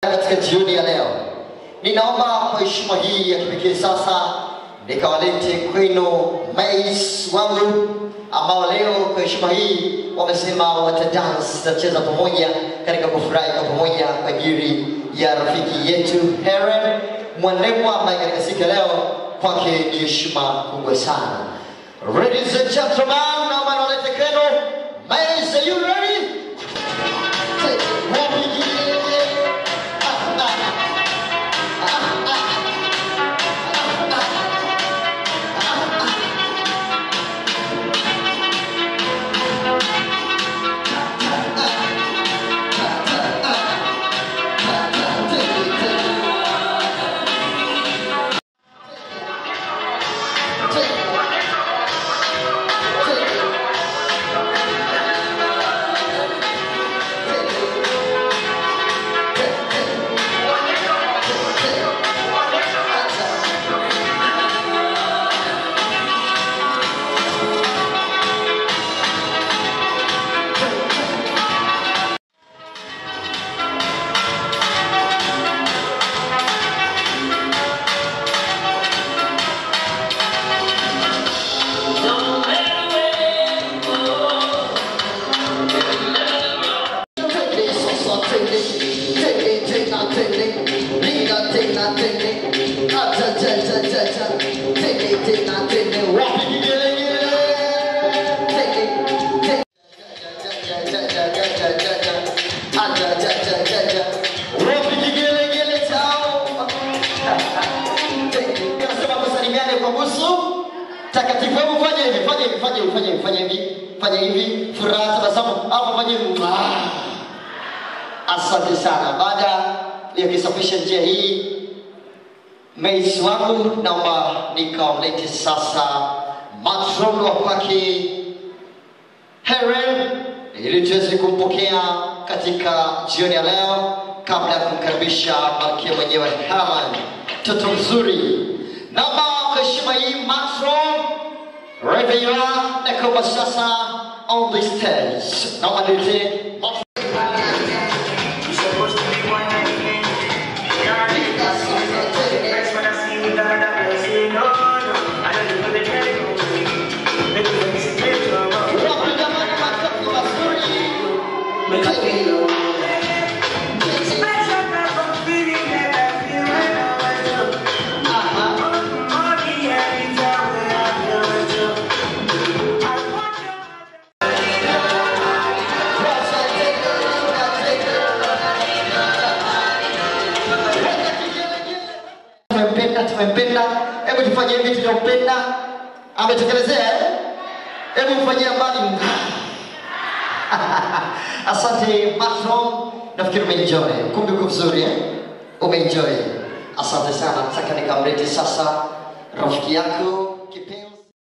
katika jioni ya leo. Ninaomba kwa heshima hii ya kipekee sasa nikawalete kwenu mais wangu ambao leo kwa heshima hii wamesema watadance, tutacheza pamoja katika kufurahi kwa pamoja kwa ajili ya rafiki yetu Heren Mwanemwa ambaye katika siku ya leo kwake ni heshima kubwa sana. Ladies and gentlemen, naomba niwalete kwenu mais, are you ready? takatifu hebu fanya hivi fanya hivi fanya hivi fanya hivi fanya hivi fanya hivi furaha tabasamu hapo fanya hivi Mwah. asante sana baada ya kusafisha njia hii meisi wangu naomba nikamlete sasa matron wa kwake heren ili tuweze kumpokea katika jioni ya leo kabla ya kumkaribisha malkia mwenyewe Herman mtoto mzuri naomba kwa heshima hii matron Revera nakuomba sasa on the stage naomba nilete matron Wapigamani makofi mazuri. tumempenda tumempenda hebu tufanye hivi tunampenda ametekelezea eh? hebu mfanyia mbali asante matron nafikiri umeenjoy kumbi uko vizuri eh? umeenjoy asante sana nataka nikamlete sasa rafiki yako